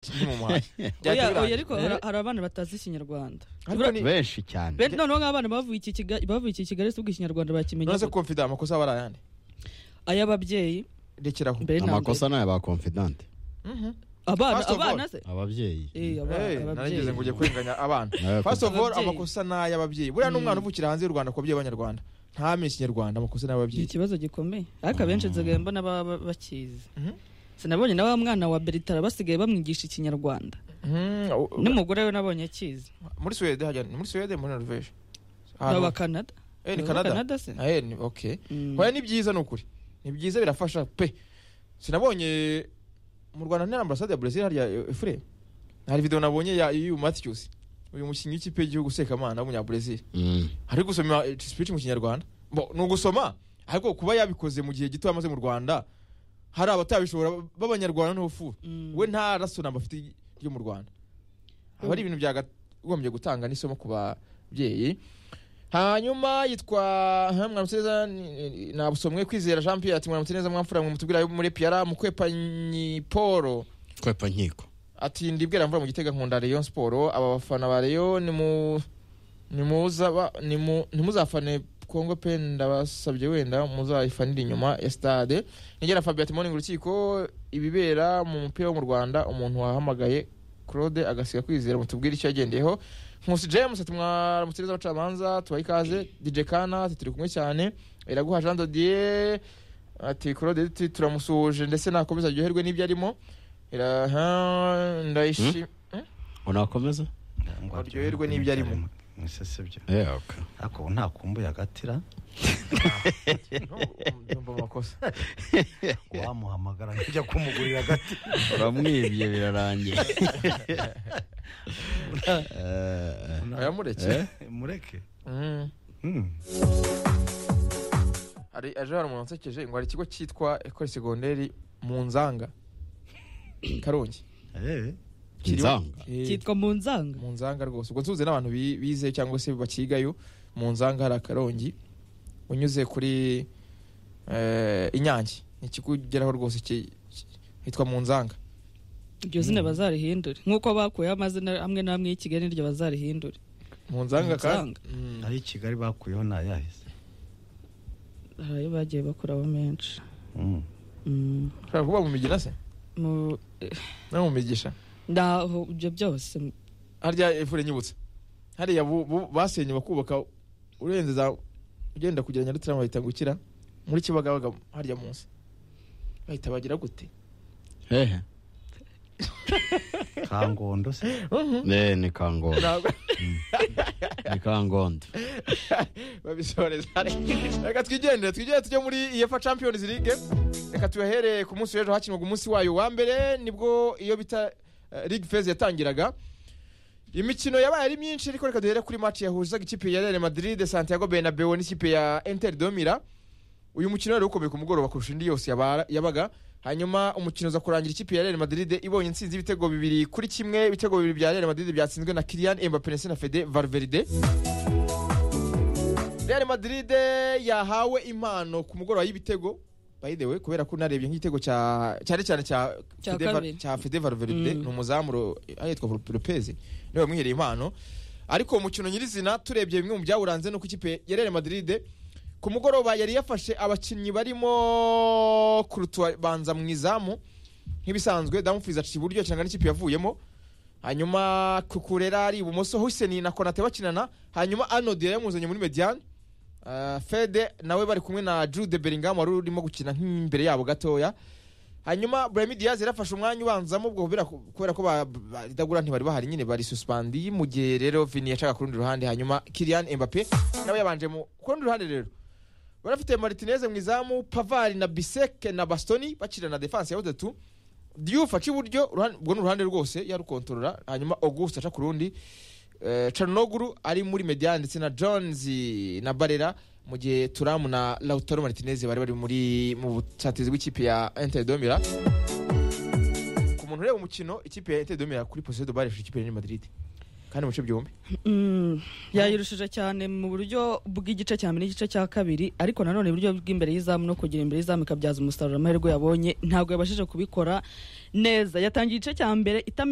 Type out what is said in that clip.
kiri mu muhanda oya Byajya oya birangira. ariko hari- hari abana batazi ikinyarwanda Ariko ni- benshi cyane Be- noneho nk'abana bavuye iki Kiga- bavuye iki kigali si ubwo ikinyarwanda bakimenya none se confident amakosa aba ari ayandi ay'ababyeyi rekeraho mbere na mbere amakosa ni aya ba confidante Mhm. abana First of all. abana se ababyeyi Eh, aba- Eh, ababyeyi narigeze ngo ujye kwenganya abana Nawe first of all Ababyeyi. amakosa ni ay'ababyeyi buriya n'umwana uvukira hanze y'u rwanda ku babyeyi b'abanyarwanda ntamenye ikinyarwanda amakosa ni ni ay'ababyeyi ikibazo gikomeye ariko abenshi nsigaye mbona baba bakizi Mhm. sinabonye na wa mwana wa beritara basigaye bamwigisha ikinyarwanda Mhm, u- u- n'umugore we nabonye akizi muri suwede hajya ni muri suwede muri norvege Ahantu- aba kanada eh ni Aba canada Canada se eh ni okay Mm. Oya ni byiza ni ukuri ni byiza birafasha pe sinabonye mu rwanda nta ambasade ya brazil harya efure hari video nabonye ya yu matthews uyu mukinnyi w'ikipe y'igihugu sekamana w'umunya brazil Mm. ari gusoma eh, speech mu kinyarwanda Bo, ni ugusoma ariko kuba yabikoze mu gihe gito yamaze mu rwanda hari abatabishobora b'abanyarwanda ntofu Mm. we nta raso namba afite ryo mu rwanda aba ari ibintu byakagombye gutanga n'isomo ku babyeyi hanyuma yitwa ha, mwamusineza ni- nabusomwe kwizera jean pierre ati mwamusineza mwamfura mwe mutubwira muri piara mukwepanyi poro kwepa nkiko ati ndibwira mvura mu gitega nkunda Rayon Sport aba bafana ba Rayon ni mu ni muza ba- ni mu ntimuzafane Kongo pe ndabasabye wenda muzayifanire inyuma ya stade nigera Fabien ati morning urukiko ibibera mu mupira wo mu Rwanda umuntu wahamagaye Claude agasiga kwizera mutubwire icyo yagendeyeho Nkusi James ati mwaramutse neza abacamanza tubaha ikaze DJ Kana ati turi kumwe cyane Iraguha Jean Dodier ati Claude ati turamusuhuje ndetse nakomeza aryoherwe n'ibyo arimo Iraha ndayishima unakomeza Aryoherwe n'ibyo arimo. mwisesebyo Yeah, okay. ariko ubu nta kumbuye agatira ndumva amakosa wamuhamagara nkujya kumugurira agati uramwibye birarangiye ayamureke mureke Mm. Hmm. hari aje hari umuntu wansekeje ngo hari ikigo cyitwa ekore segonderi mu nzanga karongi Eh, Kiriho- Inzanga? Eh, cyitwa mu nzanga mu nzanga rwose ubwo nsuze n'abantu bi- bize cyangwa se bakigayo mu nzanga hari akarongi unyuze kuri eh, inyange ni ikigo ugeraho rwose ki- ki- hitwa mu nzanga iryo zina bazarihindure nk'uko bakuyeho amazina amwe n'amwe y'i kigali n'iryo bazarihindure mu nzanga kandi Munzanga. Mm. ari i kigali bakuyeho ntayahise hari ayo bagiye bakuraho menshi Hmm. Mm. ushobora kuba mu migina se Mu- no mu migisha ndaho ibyo byose harya efure nyibutse hariya bu- bu- basenye bakubaka urenze za ugenda kugera nyarutarama bahita gukira muri kibagabaga harya munsi bahita bagira gute hehe kangondo se Eh, ni kangondo Ntabwo ni kangondo babisoreza reka twigendere twigendere tujye muri iyefa champions league reka tuyahere ku munsi w'ejo hakinwaga umunsi wayo wa mbere nibwo iyo bita eh, league phase yatangiraga imikino yabaye ari myinshi ariko reka duhere kuri match yahuzaga ikipe ya Real Madrid Santiago Bernabeu n'ikipe ya Inter de Mila uyu mukino wari ukomeye ku mugoroba kurusha indi yose yaba- yabaga hanyuma umukino uza kurangira ikipe ya Real Madrid ibonye intsinzi y'ibitego bibiri kuri kimwe ibitego bibiri bya Real Madrid byatsinzwe na Kylian Mbappe ndetse na Fede Valverde Real Madrid yahawe impano ku mugoroba y'ibitego by the way kubera ko narebye nk'igitego cya cyane cyane cya Cya Fede Val- kabiri. cya Fede Valverde Mm. ni umuzamu ro- ahitwa Lopez niwe wamwihereye impano ariko uwo mukino nyirizina turebye bimwe mu byawuranze nuko ikipe ya Real Madrid ku mugoroba yari yafashe abakinnyi barimo Courtois banza mu izamu nk'ibisanzwe Dumfries aciye iburyo cyangwa n'ikipe yavuyemo hanyuma Kukurera ari ibumoso Hussein na Konate bakinana hanyuma Arnold yari yamuzanye muri Mediane Uh, Fede nawe bari kumwe na Jude Bellingham wari urimo gukina nk'imbere yabo gatoya hanyuma Brahim Diaz yarafashe umwanya ubanzamo ubwo kubera ko- kubera ko ba- baridagura ntibari bahari nyine bari suspendi mu gihe rero Vini yacaga ku rundi ruhande hanyuma Kylian Mbappe nawe yabanje mu ku rundi ruhande rero barafite Martinez mu izamu Pavard na Biseke na Bastoni bakira na defense ya batatu Diouf aca iburyo uruhande- ubwo ni uruhande rwose yarukontorora hanyuma Auguste aca ku rundi Eh, Chalinoglu ari muri Mediane ndetse na Jones na Barella mu gihe Thuram na Lautaro Martinez bari bari muri mu busatirizi bw'ikipe ya Inter de Milan ku muntu ureba umukino ikipe ya Inter de Milan kuri position de balle ikipe ya Real Madrid kandi mu bice byombi Mm, yayirushije cyane mu buryo bw'igice cya mbere n'igice cya kabiri ariko nanone uburyo bw'imbere y'izamu no kugira imbere y'izamu ikabyaza umusaruro amahirwe yabonye ntabwo yabashije kubikora neza yatangiye igice cya mbere itameze